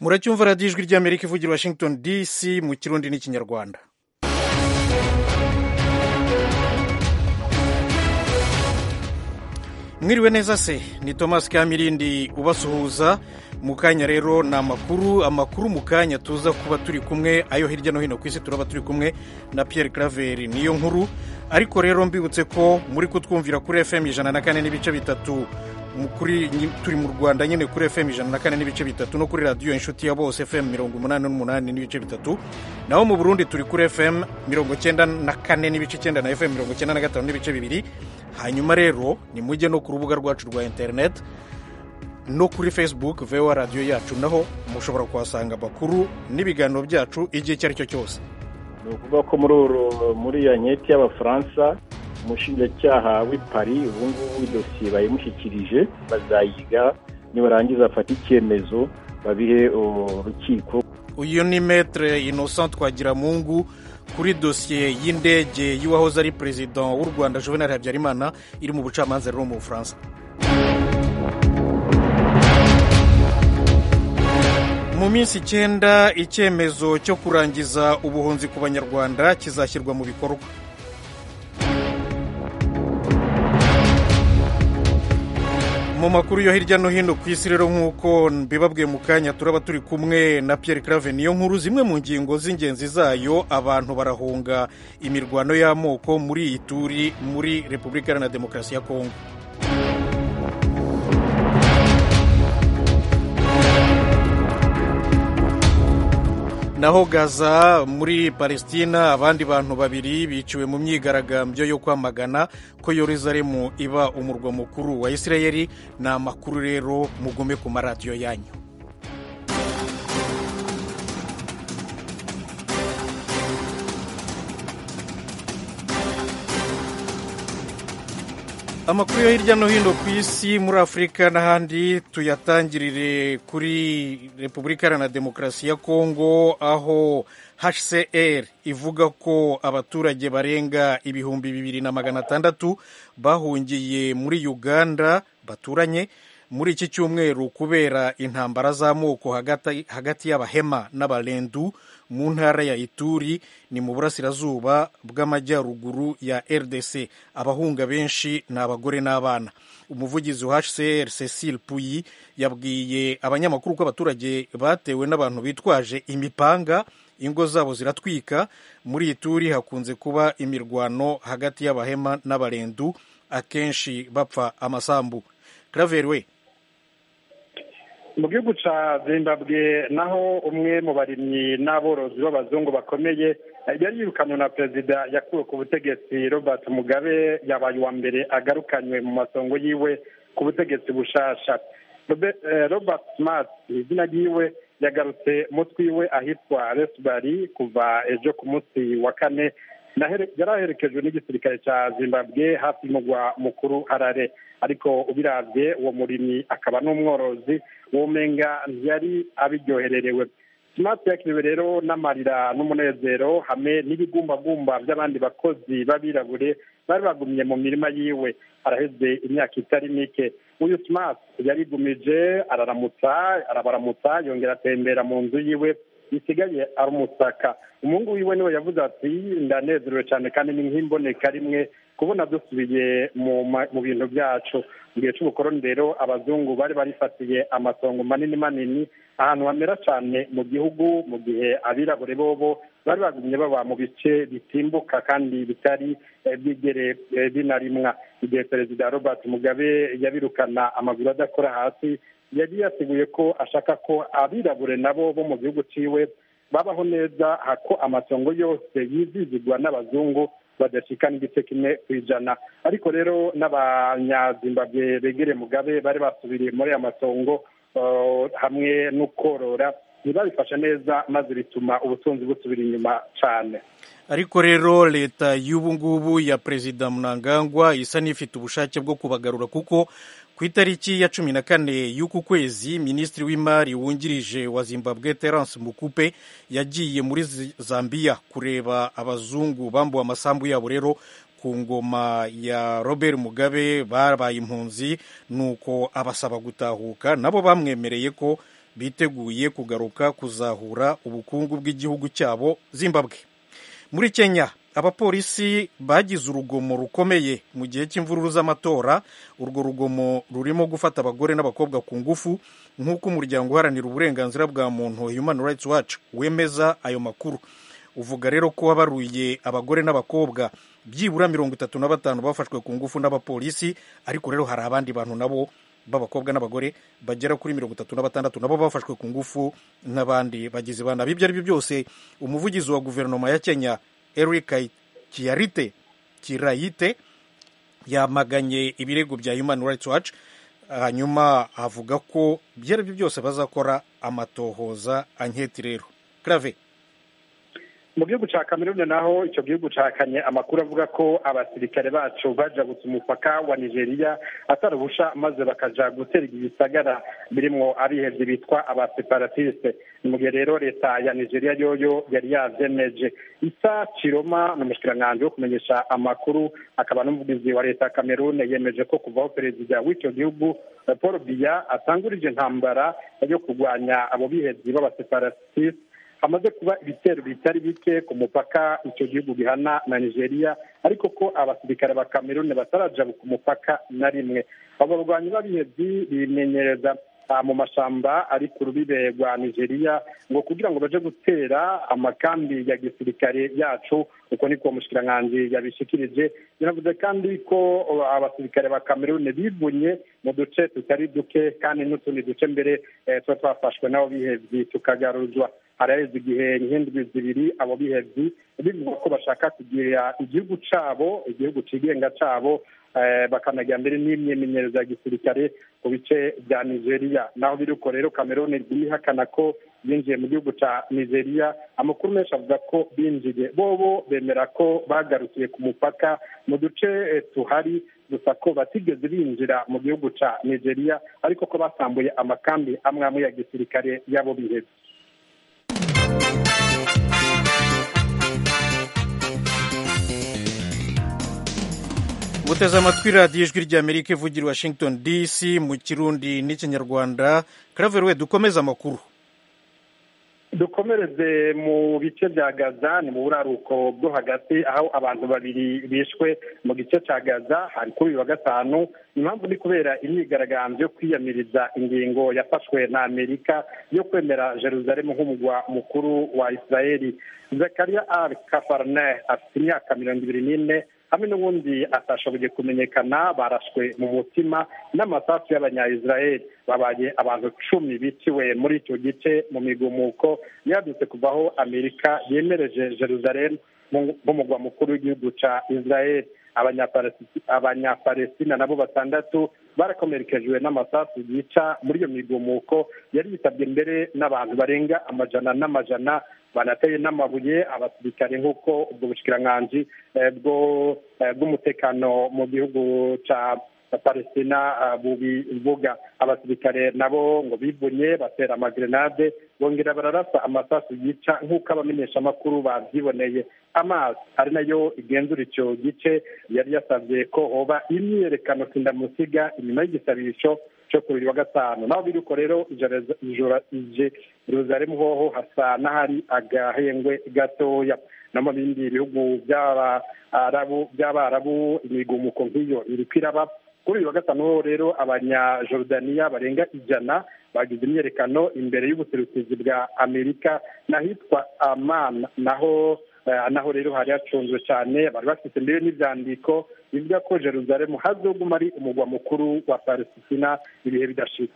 muracyumva radiyo ijwi ry'amerika ivugira washington dc mu kirundi n'ikinyarwanda mwiriwe neza se ni thomas kamirindi ubasuhuza mu kanya rero ni amakuru amakuru mu kanya tuza kuba turi kumwe ayo hirya no hino ku isi turaba turi kumwe na Pierre Claver niyo nkuru ariko rero mbibutse ko muri kutwumvira kuri fm ijana na kane n'ibice bitatu turi mu rwanda nyine kuri fm ijana na kane n'ibice bitatu no kuri radiyo inshuti ya bose fm mirongo umunani n'umunani n'ibice bitatu naho mu burundi turi kuri fm mirongo cyenda na kane n'ibice icyenda na fm mirongo cyenda na gatanu n'ibice bibiri hanyuma rero ni mujye no ku rubuga rwacu rwa interineti no kuri facebook vewa radiyo yacu naho mushobora kuhasanga amakuru n'ibiganiro byacu igihe icyo ari cyo cyose ni ukuvuga ko muri uru muri iyo nketi y'abafaransa umushinjacyaha w'i Paris ubu ngubu idosiye bayimushyikirije bazayiga nibarangiza bafate icyemezo babihe urukiko uyu ni metere innocent twagiramungu kuri dosiye y'indege y'uwahoze ari perezida w'u rwanda juvenal habyarimana iri mu bucamanza rero mu bufaransa mu minsi icyenda icyemezo cyo kurangiza ubuhunzi ku banyarwanda kizashyirwa mu bikorwa mu makuru yo hirya no hino ku isi rero nk'uko mbibabwiye mu kanya turaba turi kumwe na Pierre Claver niyo nkuru zimwe mu ngingo z'ingenzi zayo abantu barahunga imirwano y'amoko muri iyi turi muri repubulika iharanira demokarasi ya kongo naho gaza muri palestina abandi bantu babiri biciwe mu myigaragambyo yo kwamagana ko yoruzaremu iba umurwa mukuru wa isirayeli ni amakuru rero mugome ku maradiyo yanyu amakuru yo hirya no hino ku isi muri afurika n'ahandi tuyatangirire kuri repubulika iharanira demokarasi ya kongo aho hcr ivuga ko abaturage barenga ibihumbi bibiri na magana atandatu bahungiye muri uganda baturanye muri iki cyumweru kubera intambara z'amoko hagati y'abahema n'abarendu mu ntara ya ituri ni mu burasirazuba bw'amajyaruguru ya rdc abahunga benshi ni abagore n'abana umuvugizi wa hcr cecil puyi yabwiye abanyamakuru ko abaturage batewe n'abantu bitwaje imipanga ingo zabo ziratwika muri ituri hakunze kuba imirwano hagati y'abahema n'abarendu akenshi bapfa amasambu Claver we mu gihugu cya zimbabwe naho umwe mu barimyi n'aborozi b'abazungu bakomeye yari yirukanywe na perezida yakuwe ku butegetsi robert mugabe yabaye uwa mbere agarukanywe mu masongo yiwe ku butegetsi bushasha robert smart izina ryiwe yagarutse umutwe iwe ahitwa resibari kuva ejo ku munsi wa kane yari aherekejwe n'igisirikare cya zimbabwe hafi y'umugwa mukuru harare ariko ubirabye uwo murimyi akaba n'umworozi womenga ntiyari abiryohererewe simati yakiriwe rero n'amarira n'umunezero hamwe n'ibigumbagumba by'abandi bakozi b'abirabure bari bagumye mu mirima yiwe araheze imyaka itari mike uyu simati yarigumije araramutsa arabaramutsa yongera atembera mu nzu yiwe bisigaye ari umusaka umuhungu wiwe niwe yavuze ati ndanezerewe cyane kandi ni nk'imboneka rimwe kubona dusubiye mu bintu byacu mu gihe cy'ubukoroni rero abazungu bari barifatiye amasongo manini manini ahantu hamera cyane mu gihugu mu gihe abirabure bobo bari bagumye baba mu bice bitimbuka kandi bitari byigere binarimwa igihe perezida robert mugabe yabirukana amaguru adakora hasi yari yateguye ko ashaka ko abirabure nabo bo mu gihugu ciwe babaho neza ko amatongo yose yizizigwa n'abazungu badashika n'igice kimwe ku ijana ariko rero n'abanyazimbabwe begereye mugabe bari basubiriye muri aya matongo hamwe no korora ntibabifashe neza maze bituma ubutunzi busubira inyuma cyane ariko rero leta y'ubu ngubu ya perezida Mnangagwa isa n'ifite ubushake bwo kubagarura kuko ku itariki ya cumi na kane y'uku kwezi minisitiri w'imari wungirije wa zimbabwe terence mukupe yagiye muri zambia kureba abazungu bambuwe amasambu yabo rero ku ngoma ya robert mugabe babaye impunzi nuko abasaba gutahuka nabo bamwemereye ko biteguye kugaruka kuzahura ubukungu bw'igihugu cyabo zimbabwe muri kenya abapolisi bagize urugomo rukomeye mu gihe cy'imvururu z'amatora urwo rugomo rurimo gufata abagore n'abakobwa ku ngufu nk'uko umuryango uharanira uburenganzira bwa muntu human rights watch wemeza ayo makuru uvuga rero ko wabaruye abagore n'abakobwa byibura mirongo itatu na batanu bafashwe ku ngufu n'abapolisi ariko rero hari abandi bantu nabo b'abakobwa n'abagore bagera kuri mirongo itatu na batandatu nabo bafashwe ku ngufu n'abandi bagizi ba nabi ibyo ari byo byose umuvugizi wa guverinoma ya kenya eric kiyarite kirayite yamaganye ibirego bya human rights watch hanyuma avuga ko ibyo ari byo byose bazakora amatohoza anketi rero grave mu gihugu cya kameruni naho icyo gihugu cyahakanye amakuru avuga ko abasirikare bacu bajya gusa umupaka wa nigeria atari ubusha maze bakajya guterwa ibisagara birimo abihebye bitwa abaseparatisite mu gihe rero leta ya nigeria yoyo yari yazemeje isa kiroma ni umushikiranganji wo kumenyesha amakuru akaba n'umuvugizi wa leta ya kameruni yemeje ko kuvaho perezida w'icyo gihugu paul biya atangurije intambara yo kurwanya abo bihebyi b'abaseparatisite hamaze kuba ibitero bitari bike ku mupaka icyo gihugu gihana na nigeria ariko ko abasirikare ba kameruni batarajabuka ku mupaka na rimwe abo barwanyi b'abihebyi bimenyereza mu mashyamba ari ku rubibe rwa nigeria ngo kugira ngo baje gutera amakambi ya gisirikare yacu uko niko umushikiranganji yabishikirije yanavuze kandi ko abasirikare ba kameruni bivunye mu duce tutari duke kandi n'utundi duce mbere tuba twafashwe n'abo bihebyi tukagaruzwa haraheze igihe nk'indwi zibiri abo bihebyi bivuga ko bashaka kugira igihugu cyabo igihugu cyigenga cyabo bakanajya mbere n'imyemenyerezo ya gisirikare ku bice bya nigeria naho biri uko rero cameroon yihakana ko binjiye mu gihugu cya nigeria amakuru menshi avuga ko binjiye bobo bemera ko bagarukiye ku mupaka mu duce tuhari gusa ko batigeze binjira mu gihugu cya nigeria ariko ko basambuye amakambi amwe amwe ya gisirikare y'abo bihebye guteze amatwi radiyo ijwi ry'amerika ivugira i washington dc mu kirundi n'ikinyarwanda karaveruwe dukomeze amakuru dukomereze mu bice bya gaza ni mu buraruko bwo hagati aho abantu babiri bishwe mu gice cya gaza hari kuri uyu wa gatanu impamvu ni kubera imyigaragambyo yo kwiyamiriza ingingo yafashwe na amerika yo kwemera Jerusalem nk'umugwa mukuru wa israeli zakaria al kafarne afite imyaka mirongo ibiri n'ine hamwe n'ubundi atashoboye kumenyekana barashwe mu mutima n'amasasu y'abanyayisiraheli babaye abantu cumi biciwe muri icyo gice mu migumuko yadutse kuvaho amerika yemereje jerusalem nk'umugwa mukuru w'igihugu cya israel abanyapalestina nabo batandatu barakomerekejwe n'amasasu yica muri iyo migumuko yari yitabye mbere n'abantu barenga amajana n'amajana banateye n'amabuye abasirikare nk'uko ubwo bushikiranganji bw'umutekano mu gihugu cya palestina bubivuga abasirikare nabo ngo bivunye batera amagrenade bongera bararasa amasasu yica nk'uko abamenyeshamakuru babyiboneye amazi ari nayo igenzura icyo gice yari yasabye ko hoba imyiyerekano kindamusiga inyuma y'igisabisho cyo ku wa gatanu naho biri uko rero Jerusalem hoho hasa n'ahari agahengwe gatoya no mu bindi bihugu by'abarabu imigumuko nk'iyo iri kwiraba kuri uyu wa gatanu ho rero abanyajorodaniya barenga ijana bagize imyerekano imbere y'ubuserukizi bwa amerika n'ahitwa amana naho naho rero hari hacunzwe cyane bari bafite mbere n'ibyandiko bivuga ko Jerusalem hazoguma ari umugwa mukuru wa palesitina ibihe bidashira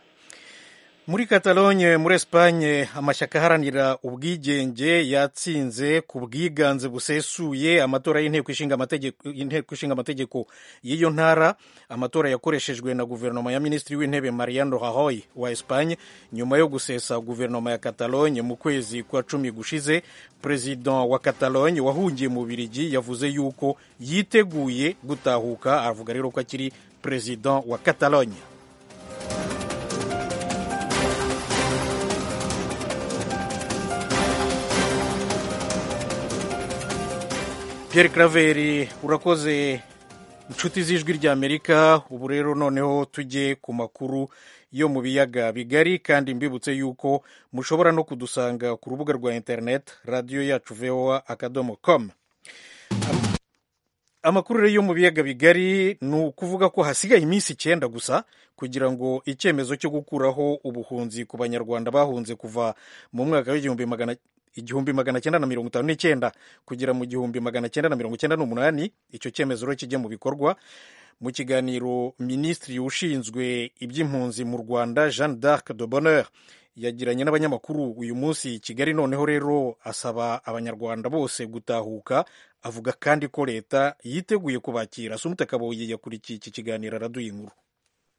muri Catalogne muri Espagne amashyaka aharanira ubwigenge yatsinze ku bwiganze busesuye amatora y'inteko ishinga amategeko inteko ishinga amategeko y'iyo ntara amatora yakoreshejwe na guverinoma ya minisitiri w'intebe Mariano Rajoy wa Espagne nyuma yo gusesa guverinoma ya Catalogne mu kwezi kwa cumi gushize perezida wa Catalogne wahungiye mu Bubiligi yavuze yuko yiteguye gutahuka avuga rero ko akiri perezida wa Catalogne Pierre Craveri urakoze inshuti z'ijwi ry'amerika ubu rero noneho tujye ku makuru yo mu biyaga bigari kandi mbibutse yuko mushobora no kudusanga ku rubuga rwa interineti radiyo yacu voa akadomo komu amakuru yo mu biyaga bigari ni ukuvuga ko hasigaye iminsi icyenda gusa kugira ngo icyemezo cyo gukuraho ubuhunzi ku banyarwanda bahunze kuva mu mwaka w'igihumbi magana igihumbi magana cyenda na mirongo itanu n'icyenda kugera mu gihumbi magana cyenda na mirongo icyenda n'umunani icyo cyemezo rero kijya mu bikorwa mu kiganiro minisitiri ushinzwe iby'impunzi mu rwanda jean d'arc de bonheur yagiranye n'abanyamakuru uyu munsi kigali noneho rero asaba abanyarwanda bose gutahuka avuga kandi ko leta yiteguye kubakira sumute kabuye yakurikiye iki kiganiro araduha inkuru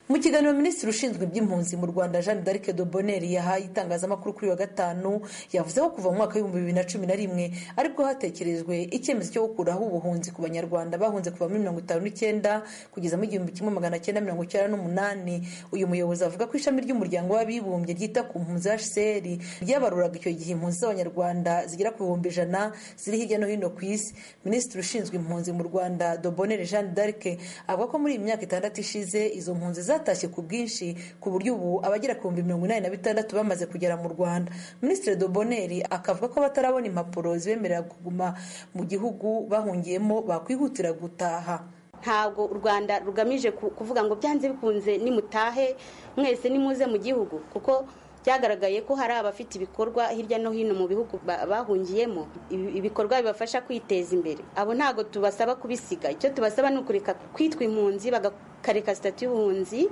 mu kiganiro minisitiri ushinzwe iby'impunzi mu rwanda jean d'arc de bonheur yahaye itangazamakuru kuri wa gatanu yavuze ko kuva mu mwaka w'ibihumbi bibiri na cumi na rimwe aribwo hatekerejwe icyemezo cyo gukuraho ubuhunzi ku banyarwanda bahunze kuva muri mirongo itanu n'icyenda kugeza mu gihumbi kimwe magana cyenda mirongo icyenda n'umunani uyu muyobozi avuga ko ishami ry'umuryango w'abibumbye ryita ku mpunzi hcr ryabaruraga icyo gihe impunzi z'abanyarwanda zigera ku bihumbi ijana ziri hirya no hino ku isi minisitiri ushinzwe impunzi mu rwanda de bonheur jean d'arc avuga ko muri iyi myaka itandatu ishize izo mpunzi zatashye ku bwinshi ku buryo ubu abagera ku bihumbi mirongo inani na bitandatu bamaze kugera mu rwanda minisitiri doboneri akavuga ko batarabona impapuro zibemerera kuguma mu gihugu bahungiyemo bakwihutira gutaha ntabwo u rwanda rugamije kuvuga ngo byanze bikunze nimutahe mwese nimuze mu gihugu kuko byagaragaye ko hari abafite ibikorwa hirya no hino mu bihugu bahungiyemo ibikorwa bibafasha kwiteza imbere abo ntabwo tubasaba kubisiga icyo tubasaba ni ukureka kwitwa impunzi bakareka sitati y'ubuhunzi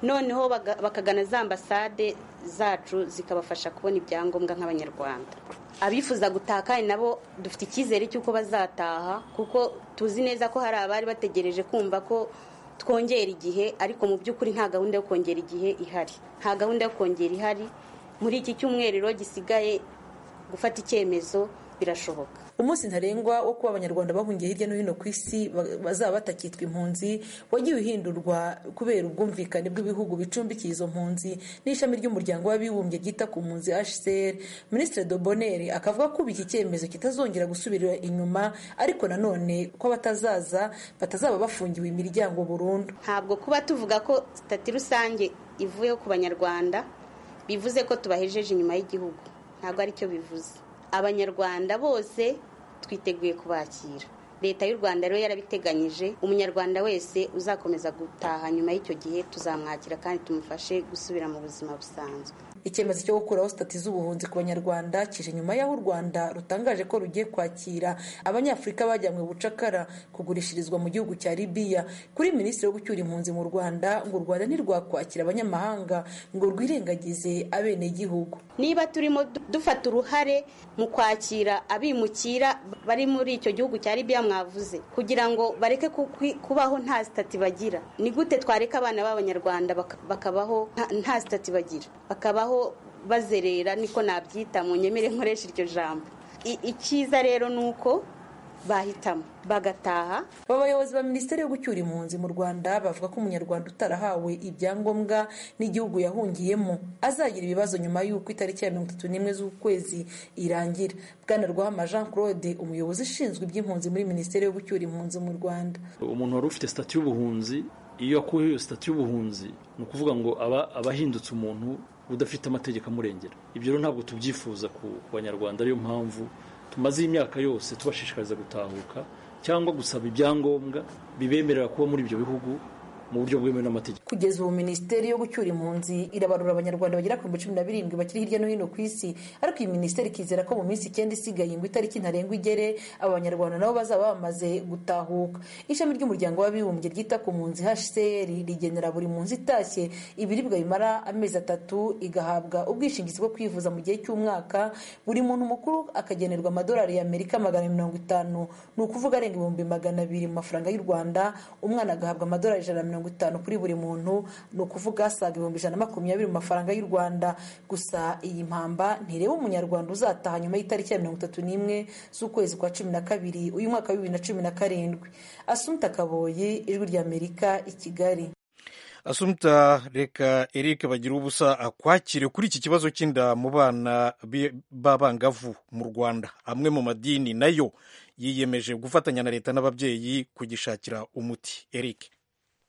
noneho bakagana za ambasade zacu zikabafasha kubona ibyangombwa nk'abanyarwanda abifuza gutaha kandi nabo dufite icyizere cy'uko bazataha kuko tuzi neza ko hari abari bategereje kumva ko twongera igihe ariko mu by'ukuri nta gahunda yo kongera igihe ihari nta gahunda yo kongera ihari muri iki cyumweriro gisigaye gufata icyemezo birashoboka umunsi ntarengwa wo kuba abanyarwanda bahungiye hirya no hino ku isi bazaba batakitwa impunzi wagiye uhindurwa kubera ubwumvikane bw'ibihugu bicumbikiye izo mpunzi n'ishami ry'umuryango w'abibumbye ryita ku mpunzi hcr minisitiri doboneri akavuga ko ubu iki cyemezo kitazongera gusubira inyuma ariko nanone ko batazaza batazaba bafungiwe imiryango burundu ntabwo kuba tuvuga ko sitati rusange ivuyeho ku banyarwanda bivuze ko tubahejeje inyuma y'igihugu ntabwo aricyo bivuze abanyarwanda bose twiteguye kubakira leta y'u rwanda rero yarabiteganyije umunyarwanda wese uzakomeza gutaha nyuma y'icyo gihe tuzamwakira kandi tumufashe gusubira mu buzima busanzwe icyemezo cyo gukuraho sitati z'ubuhunzi ku banyarwanda kije nyuma y'aho u rwanda rutangaje ko rugiye kwakira abanyafurika bajyanywe bucakara kugurishirizwa mu gihugu cya libiya kuri minisitiri wo gucyura impunzi mu rwanda ngo u rwanda ntirwakwakira abanyamahanga ngo rwirengagize abenegihugu niba turimo dufata uruhare mu kwakira abimukira bari muri icyo gihugu cya libiya mwavuze kugira ngo bareke kubaho nta sitati bagira ni gute twareka abana b'abanyarwanda bakabaho nta sitati bagira bakabaho bazerera niko nabyita mu nyemere nkoresha iryo jambo icyiza rero ni uko bahitamo bagataha aba bayobozi ba minisiteri yo gucyura impunzi mu rwanda bavuga ko umunyarwanda utarahawe ibyangombwa n'igihugu yahungiyemo azagira ibibazo nyuma y'uko itariki ya mirongo itatu n'imwe z'ukwezi irangira bwana rwahama jean claude umuyobozi ushinzwe iby'impunzi muri minisiteri yo gucyura impunzi mu rwanda umuntu wari ufite sitati y'ubuhunzi iyo akuyeho iyo sitati y'ubuhunzi ni ukuvuga ngo aba abahindutse umuntu udafite amategeko amurengera ibyo rero ntabwo tubyifuza ku banyarwanda ariyo mpamvu tumaze imyaka yose tubashishikariza gutahuka cyangwa gusaba ibyangombwa bibemerera kuba muri ibyo bihugu mu buryo bwemewe n'amategeko kugeza ubu minisiteri yo gucyura impunzi irabarura abanyarwanda bagera ku bihumbi cumi na birindwi bakiri hirya no hino ku isi ariko iyi minisiteri ikizera ko mu minsi icyenda isigaye ngo itariki ntarengwa igere aba banyarwanda nabo bazaba bamaze gutahuka ishami ry'umuryango w'abibumbye ryita ku mpunzi hcr rigenera buri mpunzi itashye ibiribwa bimara amezi atatu igahabwa ubwishingizi bwo kwivuza mu gihe cy'umwaka buri muntu mukuru akagenerwa amadolari y'amerika magana mirongo itanu ni ukuvuga arenga ibihumbi magana abiri mu mafaranga y'u rwanda umwana agahabwa amadolari ijana na mirongo itanu kuri buri muntu ni ukuvuga asaga ibihumbi ijana na makumyabiri mu mafaranga y'u rwanda gusa iyi mpamba ntireba umunyarwanda uzataha nyuma y'itariki ya mirongo itatu n'imwe z'ukwezi kwa cumi na kabiri uyu mwaka wa bibiri na cumi na karindwi asumta kaboye ijwi ry'amerika i kigali asumta reka eric bagira ubusa akwakire kuri iki kibazo cy'inda mu bana b'abangavu mu rwanda amwe mu madini nayo yiyemeje gufatanya na leta n'ababyeyi kugishakira umuti eric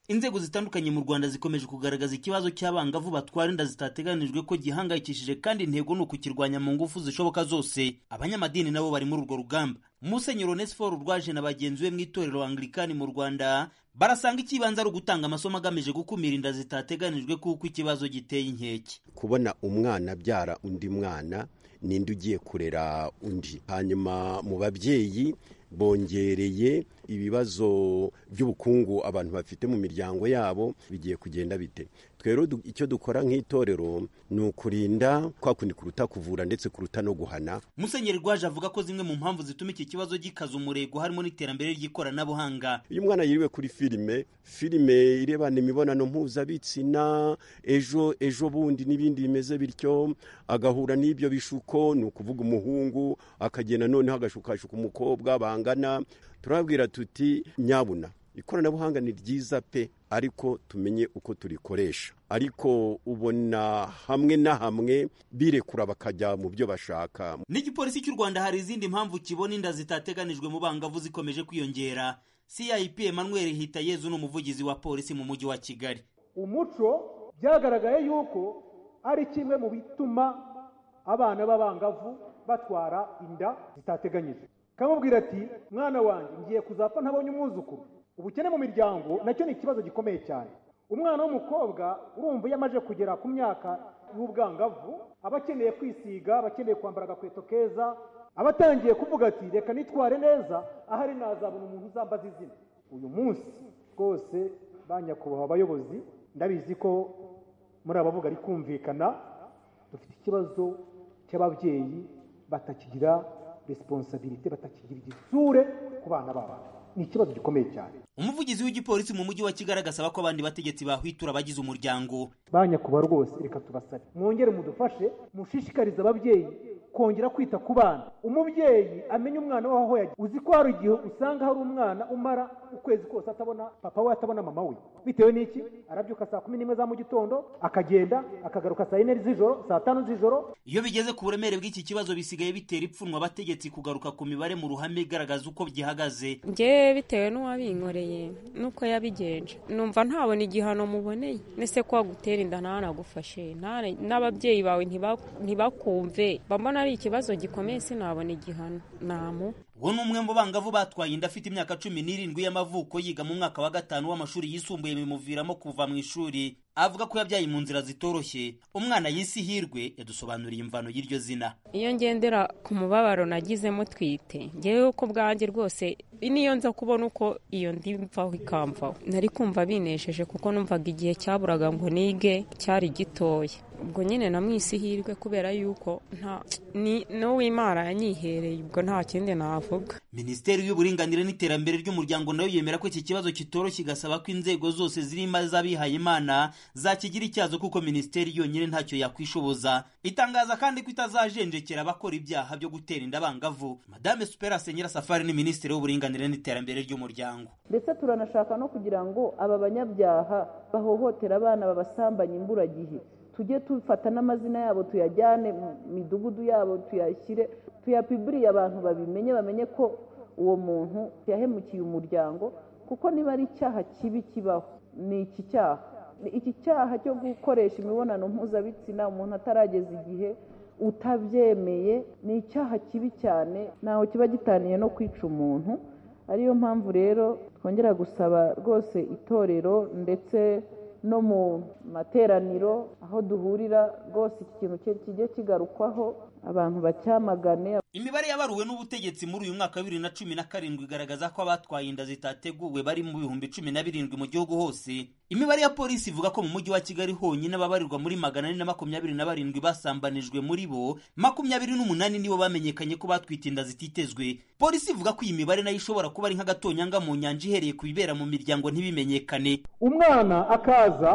inzego zitandukanye mu rwanda zikomeje kugaragaza ikibazo cy'abangavu batwara inda zitateganijwe ko gihangayikishije kandi intego ni ukukirwanya mu ngufu zishoboka zose abanyamadini nabo bari muri urwo rugamba musenyeri onesiforo urwaje na bagenzi be mu itorero anglikani mu rwanda barasanga ikibanza ari ugutanga amasomo agamije gukumira inda zitateganijwe kuko ikibazo giteye inkeke kubona umwana abyara undi mwana ninde ugiye kurera undi hanyuma mu babyeyi bongereye ibibazo by'ubukungu abantu bafite mu miryango yabo bigiye kugenda bite twero icyo dukora nk'itorero ni ukurinda kwa kundi kuruta kuvura ndetse kuruta no guhana musenyeri rwaje avuga ko zimwe mu mpamvu zituma iki kibazo gikaza umurego harimo n'iterambere ry'ikoranabuhanga iyo umwana yiriwe kuri filime filime irebana imibonano mpuzabitsina ejo ejo bundi n'ibindi bimeze bityo agahura n'ibyo bishuko ni ukuvuga umuhungu akagenda noneho agashukashuka umukobwa bangana turababwira tuti nyabuna ikoranabuhanga ni ryiza pe ariko tumenye uko turikoresha ariko ubona hamwe na hamwe birekura bakajya mu byo bashaka n'igipolisi cy'u rwanda hari izindi mpamvu kibona inda zitateganijwe mu bangavu zikomeje kwiyongera cip emmanuel hitayezu ni umuvugizi wa polisi mu mujyi wa kigali umuco byagaragaye yuko ari kimwe mu bituma abana b'abangavu batwara inda zitateganyijwe kamubwira ati mwana wanjye ngiye kuzapfa ntabonye umwuzukuru ubukene mu miryango nacyo ni ikibazo gikomeye cyane umwana w'umukobwa urumva iyo amaze kugera ku myaka y'ubwangavu aba akeneye kwisiga aba akeneye kwambara agakweto keza aba atangiye kuvuga ati reka nitware neza ahari nazabona umuntu uzambaza izina uyu munsi rwose ba nyakubahwa abayobozi ndabizi ko muri abavuga ari kumvikana dufite ikibazo cy'ababyeyi batakigira resiponsabirite batakigira igisure ku bana babo ni ikibazo gikomeye cyane umuvugizi w'igipolisi mu mujyi wa kigali agasaba ko abandi bategetsi bahwitura abagize umuryango ba nyakuba rwose reka tubasabe mwongere mudufashe mushishikarize ababyeyi kongera kwita ku bana umubyeyi amenya umwana we aho yagiye uzi ko hari igihe usanga hari umwana umara ukwezi kose atabona papa we atabona mama we bitewe n'iki arabyuka saa kumi n'imwe za mu gitondo akagenda akagaruka saa yine z'ijoro saa tanu z'ijoro iyo bigeze ku buremere bw'iki kibazo bisigaye bitera ipfunwa abategetsi kugaruka ku mibare mu ruhame igaragaza uko gihagaze njyewe bitewe n'uwabinkoreye n'uko yabigenje numva ntabona igihano muboneye nese ko wagutera inda nta nagufashe n'ababyeyi bawe ntibakumve bambona ari ikibazo gikomeye sinabona igihano ntamu uwo ni umwe mu bangavu batwaye inda afite imyaka cumi n'irindwi y'amavuko yiga mu mwaka wa gatanu w'amashuri yisumbuye bimuviramo kuva mu ishuri avuga ko yabyaye mu nzira zitoroshye umwana yisi hirwe yadusobanuriye imvano y'iryo zina iyo ngendera ku mubabaro nagizemo twite ngewe ko bwanjye rwose niyo nza kubona uko iyo ndimvaho ikamvaho nari kumva binesheje kuko numvaga igihe cyaburaga ngo nige cyari gitoya ubwo nyine namwisi hirwe kubera yuko nta n'uwimara yanyihereye ubwo nta kindi navuga minisiteri y'uburinganire n'iterambere ry'umuryango nayo yemera ko iki kibazo kitoroshye igasaba ko inzego zose zirimo iz'abihaye imana zakigira icyazo kuko minisiteri yonyine ntacyo yakwishoboza itangaza kandi ko itazajenjekera abakora ibyaha byo gutera inda abangavu madame supera senyera safari ni minisitiri w'uburinganire n'iterambere ry'umuryango ndetse turanashaka no kugira ngo aba banyabyaha bahohotera abana babasambanye imburagihe tujye dufata n'amazina yabo tuyajyane mu midugudu yabo tuyashyire tuyapiburiye abantu babimenye bamenye ko uwo muntu yahemukiye umuryango kuko niba ari icyaha kibi kibaho ni iki cyaha iki cyaha cyo gukoresha imibonano mpuzabitsina umuntu atarageza igihe utabyemeye ni icyaha kibi cyane ntaho kiba gitaniye no kwica umuntu ariyo mpamvu rero twongera gusaba rwose itorero ndetse no mu materaniro aho duhurira rwose iki kintu kijye kigarukwaho abantu bacyamagane imibare yabaruwe n'ubutegetsi muri uyu mwaka wa bibiri na cumi na karindwi igaragaza ko abatwaye inda zitateguwe bari mu bihumbi cumi na birindwi mu gihugu hose imibare ya polisi ivuga ko mu mujyi wa kigali honyine ababarirwa muri magana ane na makumyabiri na barindwi basambanijwe muri bo makumyabiri n'umunani nibo bamenyekanye ko batwite inda zititezwe polisi ivuga ko iyi mibare nayo ishobora kuba ari nk'agatonyanga mu nyanja ihereye ku bibera mu miryango ntibimenyekane umwana akaza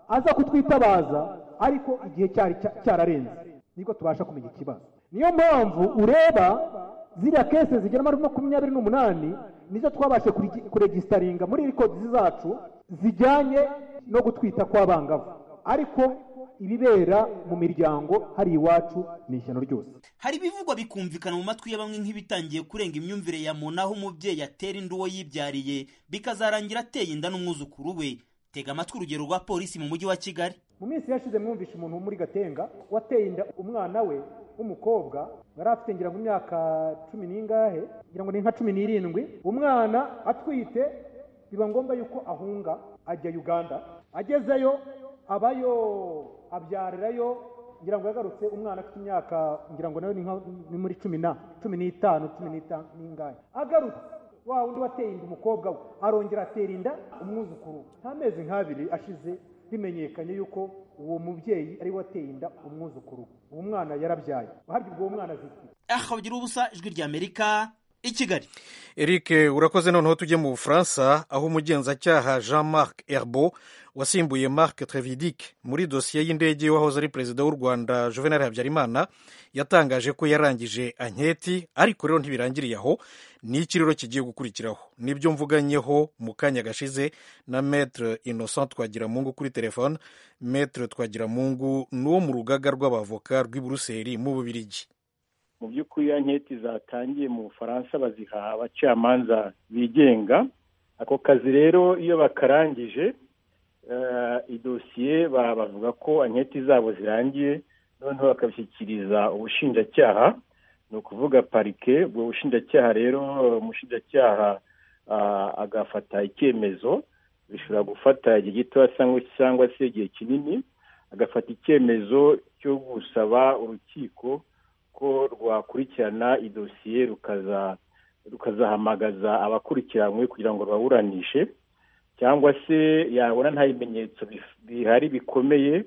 aza kutwitabaza ariko igihe cyari cyararenze nibwo tubasha kumenya ikibazo niyo mpamvu ureba ziriya kese zigera muri makumyabiri n'umunani nizo twabashe kuregisitaringa muri rekodisi zacu zijyanye no gutwita kw'abangavu ariko ibibera mu miryango hari iwacu ni ishyano ryose hari ibivugwa bikumvikana mu matwi ya bamwe nk'ibitangiye kurenga imyumvire ya muntu aho umubyeyi atera inda uwo yibyariye bikazarangira ateye inda n'umwuzukuru we tega amatwi urugero rwa polisi mu mujyi wa kigali mu minsi yashize mwumvishe umuntu wo muri gatenga wateye inda umwana we w'umukobwa yari afite ngira ngo imyaka cumi n'ingahe ngira ngo ni nka cumi n'irindwi umwana atwite biba ngombwa yuko ahunga ajya uganda agezeyo abayo abyarirayo ngira ngo yagarutse umwana afite imyaka ngira ngo nayo ni nka- ni muri cumi na cumi n'itanu cumi n'itanu n'ingahe agarutse wa wundi wateye inda umukobwa we arongera atera inda umwuzukuru we. nta mezi nk'abiri ashize bimenyekanye yuko uwo mubyeyi ari we wateye inda umwuzukuru we. uwo mwana yarabyaye harya ubwo uwo mwana azitwa iki? ahagira ubusa ijwi ry'amerika i kigali eric urakoze noneho tujye mu bufaransa aho umugenzacyaha jean marc herbo wasimbuye marc trevidic muri dosiye y'indege wahoze ari perezida w'u rwanda juvenal habyarimana yatangaje ko yarangije anketi ariko rero ntibirangiriye aho n'ikiriro kigiye gukurikiraho nibyo mvuganyeho mu kanya gashize na maître innocent twagiramungu kuri telefone maître twagiramungu ni uwo mu rugaga rw'abavoka rw'i buruseli mu bubirigi mu by'ukuri ya nketi zatangiye mu bufaransa baziha abacamanza bigenga ako kazi rero iyo bakarangije eh, idosiye ba- bavuga ko anketi zabo zirangiye noneho bakabishyikiriza ubushinjacyaha ni ukuvuga parike ubwo bushinjacyaha rero umushinjacyaha ah, agafata icyemezo bishobora gufata igihe gitoya cyangwa- cyangwa se igihe kinini agafata icyemezo cyo gusaba urukiko ko rwakurikirana idosiye rukaza rukazahamagaza abakurikiranywe kugira ngo baburanishe cyangwa se yabona nta bimenyetso bif- bihari bikomeye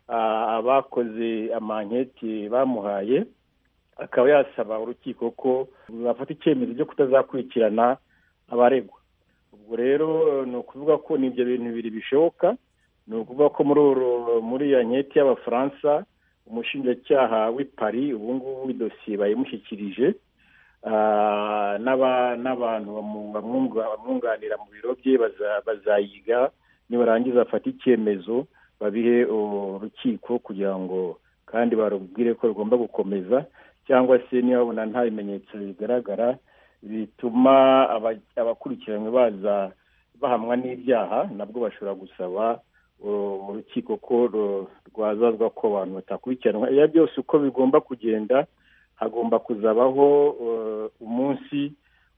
ah, abakoze amanketi bamuhaye akaba yasaba urukiko ko bafata icyemezo cyo kutazakurikirana abaregwa ubwo rero eh, ni ukuvuga ko ni ibyo bintu bibiri bishoboka ni ukuvuga ko muri uru- muri iyo nketi y'abafaransa umushinjacyaha w'i Paris ubu ngubu idosiye bayimushyikirije Ah, n'aba- n'abantu bamu- bamwunga- bamwunganira mu biro bye baza- bazayiga nibarangiza bafate icyemezo babihe urukiko kugira ngo kandi barubwire ko rugomba gukomeza cyangwa se niba babona nta bimenyetso bigaragara bituma aba- abakurikiranywe baza bahamwa n'ibyaha nabwo bashobora gusaba uh, urukiko ko ru- rwazazwa ko abantu batakurikiranwa iyo byose uko bigomba kugenda hagomba kuzabaho uh, umunsi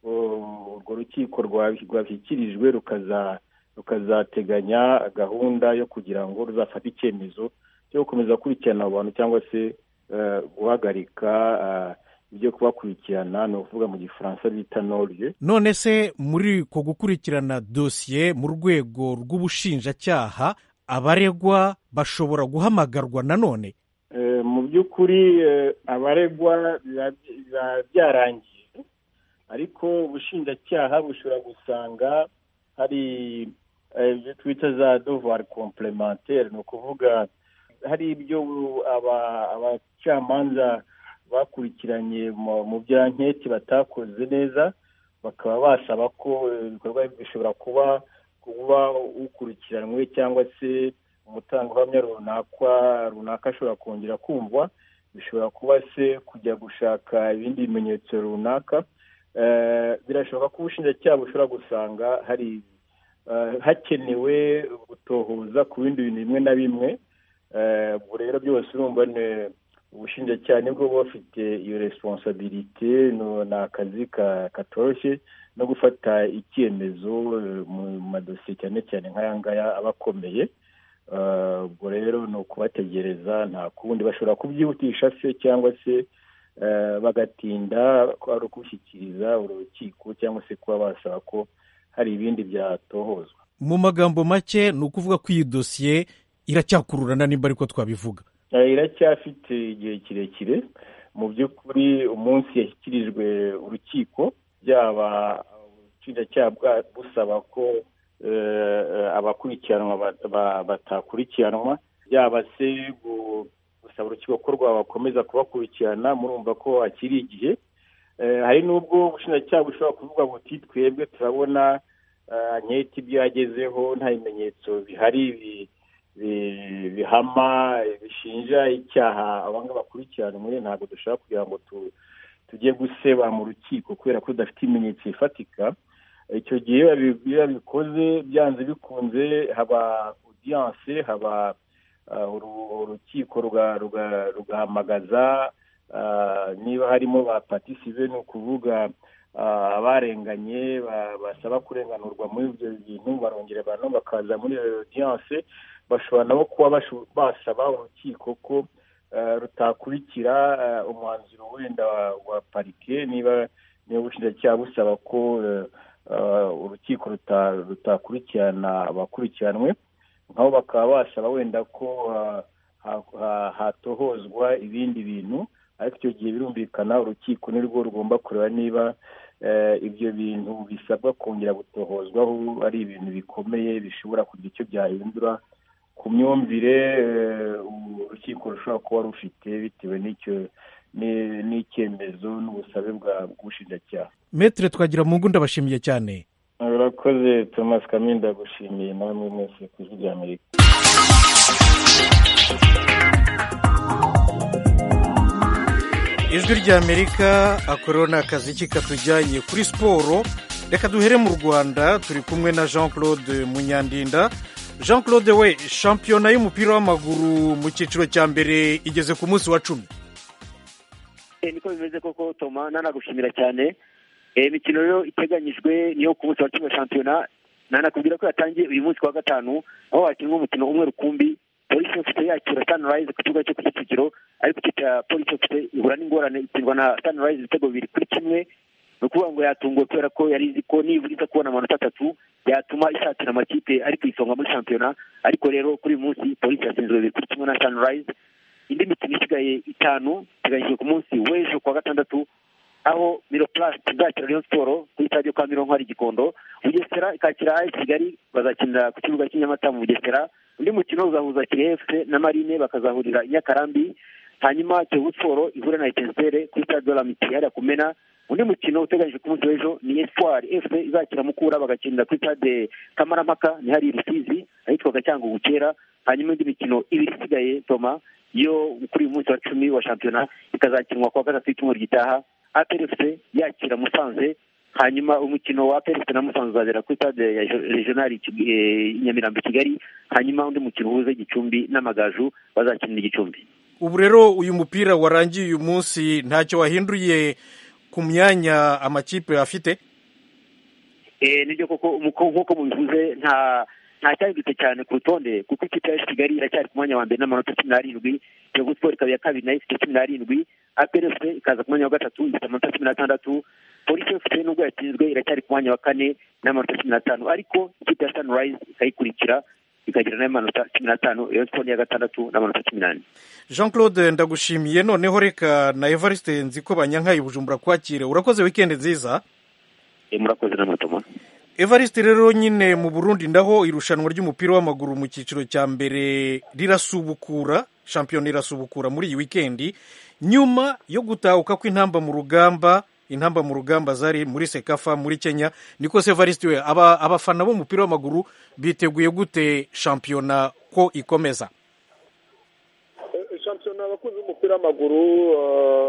uh, urwo rukiko rwabi- rwashyikirijwe rukaza rukazateganya gahunda yo kugira ngo ruzafate icyemezo cyo gukomeza gukurikirana abo bantu cyangwa se uh, guhagarika uh, ibyo kubakurikirana ni ukuvuga mu gifaransa bita norge none se muri uko gukurikirana dosiye mu rwego rw'ubushinjacyaha abaregwa bashobora guhamagarwa nanone Eh, mu by'ukuri eh, abaregwa biba biba byarangiye ariko ubushinjacyaha bushobora gusanga hari eh, ibyo twita za devoir complementaire ni ukuvuga hari ibyo aba- abacamanza bakurikiranye mu mu bya nketi batakoze neza bakaba basaba ko eh, ibikorwa bishobora kuba kuba ukurikiranwe cyangwa se umutangabuhamya runaka runaka ashobora kongera kumva bishobora kuba se kujya gushaka ibindi bimenyetso runaka Eh, birashoboka ko ubushinjacyaha bushobora gusanga hari eh, hakenewe gutohoza ku bindi bintu bimwe na bimwe Eh, ubwo rero byose urumva ni ubushinjacyaha nibwo buba bufite iyo responsabilite no- ni akazi ka- katoroshye no gufata icyemezo eh, mu madosiye cyane cyane nk'aya ngaya aba akomeye Eh, ubwo rero ni ukubategereza nta kundi bashobora kubyihutisha se cyangwa se eh, bagatinda ko ari ukubishyikiriza urukiko cyangwa se kuba basaba ko hari ibindi byatohozwa mu magambo make ni ukuvuga ko iyi dosiye iracyakururana nimba ariko twabivuga Eh, iracyafite igihe kirekire mu by'ukuri umunsi yashyikirijwe urukiko byaba ubushinjacyaha bwa- busaba ko eh, eh, abakurikiranwa ba- ba- batakurikiranwa yaba se gu- gusaba urukiko ko rwabakomeza kubakurikirana murumva ko hakiri igihe Eh, hari n'ubwo ubushinjacyaha bushobora kuvuga buti twebwe turabona nketi ibyo yagezeho nta bimenyetso bihari bihama bishinja icyaha abanga bakurikirana muri ntabwo dushaka kugira ngo tujye guseba mu rukiko kubera ko tudafite ibimenyetso bifatika icyo gihe iyo babikoze byanze bikunze haba odiyanse haba urukiko rugahamagaza niba harimo ba patisive ni ukuvuga abarenganye basaba kurenganurwa muri ibyo bintu barongera abantu bakaza muri odiyanse bashobora nabo kuba basaba urukiko ko rutakurikira umwanzuro wenda wa parike niba niba ubushinjacyaha busaba ko urukiko rutakurikirana abakurikiranwe nk'aho bakaba basaba wenda ko hatohozwa ibindi bintu ariko icyo gihe birumvikana urukiko ni rwo rugomba kureba niba ibyo bintu bisabwa kongera gutohozwaho ari ibintu bikomeye bishobora kugira icyo byahindura ku myumvire urukiko rushobora kuba rufite bitewe n'icyo n'icyemezo n'ubusabe bwa bw'ubushinjacyaha metere twagira mu ngundi abashimiye cyane urakoze tomasi kaminda gushimiye nawe muri mwese ku ijwi rya amerika ijwi rya amerika akorera ni akazi katujyanye kuri siporo reka duhere mu rwanda turi kumwe na jean claude munyandinda jean claude we shampiyona y'umupira w'amaguru mu cyiciro cya mbere igeze ku munsi wa cumi niko bimeze koko toma nanagushimira cyane imikino rero iteganyijwe niyo ku munsi wa cumi wa shampiyona nanakubwira ko yatangiye uyu munsi wa gatanu aho hakinwa umukino umwe rukumbi polisi ofite yakira sanirayizi ku kibuga cyo ku kicukiro ariko ikipe ya polisi ofite ihura n'ingorane ikirwa na sanirayizi ibitego bibiri kuri kimwe ni ukuvuga ngo yatunguwe kubera ko yari izi ko nibura iza kubona amanota atatu yatuma ishatira amakipe ari ku isonga muri shampiyona ariko rero kuri uyu munsi polisi yatsinzwe bibiri kuri kimwe na sanirayizi indi mikino isigaye itanu iteganyijwe ku munsi w'ejo kuwa gatandatu aho miroplast izakira rayon siporo kuri stade kwa mironko hari igikondo bugesera ikakira ayi kigali bazakinira ku kibuga cy'inyamata mu bugesera undi mukino uzahuza kirehe fc na marine bakazahurira i nyakarambi hanyuma kiyovu siporo ihure na etensere kuri stade de la miti hariya kumena undi mukino uteganyijwe ku munsi w'ejo ni espoir fc izakira mukura bagakinira kuri stade kamarampaka ni hari rusizi ahitwaga cyangwa ubukera hanyuma indi mikino ibiri isigaye toma yo kuri uyu munsi wa cumi wa shampiyona ikazakinwa kuwa gatatu w'icyumweru gitaha aperefuse yakira musanze hanyuma umukino wa aperefuse na musanze uzabera kuri stade ya regionali nyamirambo kigali hanyuma undi mukino uhuze igicumbi n'amagaju bazakinira igicumbi ubu rero uyu mupira warangiye uyu munsi ntacyo wahinduye ku myanya amakipe afite nibyo koko nk'uko mubivuze nta ntacyahindutse cyane ku rutonde kuko ikipe ya kigali iracyari ku mwanya wa mbere n'amanota cumi n'arindwi kiyovu siporo ikaba iya kabiri nayo ifite cumi n'arindwi aperefuse ikaza ku mwanya wa gatatu ifite amanota cumi n'atandatu polisi efuse nubwo yatsinzwe iracyari ku mwanya wa kane n'amanota cumi n'atanu ariko ikipe ya sanirayizi ikayikurikira ikagira n'amanota cumi n'atanu rayon siporo iya gatandatu n'amanota cumi n'ane jean claude ndagushimiye noneho reka na evariste nziko banyankaye bujumbura kwakira urakoze wikendi nziza murakoze n'amatoma evariste rero nyine mu burundi ndaho irushanwa ry'umupira w'amaguru mu cyiciro cya mbere rirasubukura shampiyona irasubukura muri iyi wikendi nyuma yo gutahuka kw'intamba mu rugamba intamba mu rugamba zari muri sekafa muri kenya niko se evariste we abafana b'umupira w'amaguru biteguye gute shampiyona ko ikomeza shampiyona abakunzi b'umupira w'amaguru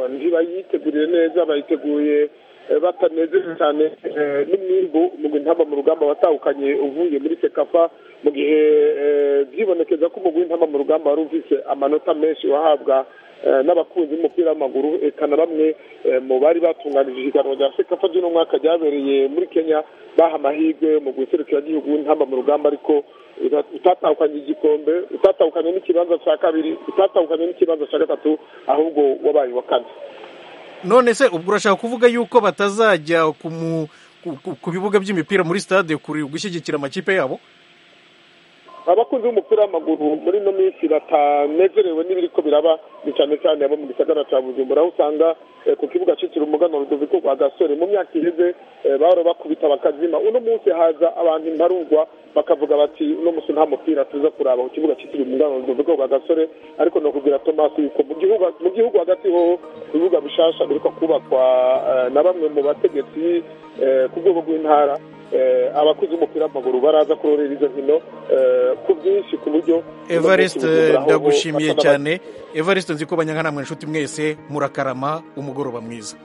ntibayiteguriye neza bayiteguye batanezerewe cyane n'umwimbu mu intamba mu rugamba watahukanye uvuye muri sekafa mu gihe byibonekeza ko umugwi w'intamba mu rugamba wari ufite amanota menshi wahabwa n'abakunzi b'umupira w'amaguru na bamwe mu bari batunganije ihiganwa rya sekafa ry'uno mwaka ryabereye muri kenya baha amahirwe mu gihugu w'intamba mu rugamba ariko utatahukanye igikombe utatahukanye n'ikibanza cya kabiri utatahukanye n'ikibanza cya gatatu ahubwo wabaye uwa kane none se ubwo urashaka kuvuga yuko batazajya ku bibuga by'imipira muri stade gushyigikira amakipe yabo abakunzi b'umupira w'amaguru muri ino minsi batanezerewe n'ibiri ko biraba ni cyane cyane abo mu gisagara cya bujumbura aho usanga ku kibuga cyitiriwe umugano rudoviko rwa gasore mu myaka iheze bahora bakubita bakazima uno munsi haza abantu imbarugwa bakavuga bati uno munsi nta mupira tuza kuraba ku kibuga cyitiriwe umugano rudoviko rwa gasore ariko ni ukubwira tomasi yuko mu gihugu hagati hoho ibibuga bishasha biriko kubakwa na bamwe mu bategetsi ku rwego rw'intara abakuze umupira w'amaguru baraza kurorera izo nkino ku bwinshi ku buryo evariste ndagushimiye cyane evariste nzi ko banyankana mwe inshuti mwese murakarama umugoroba mwiza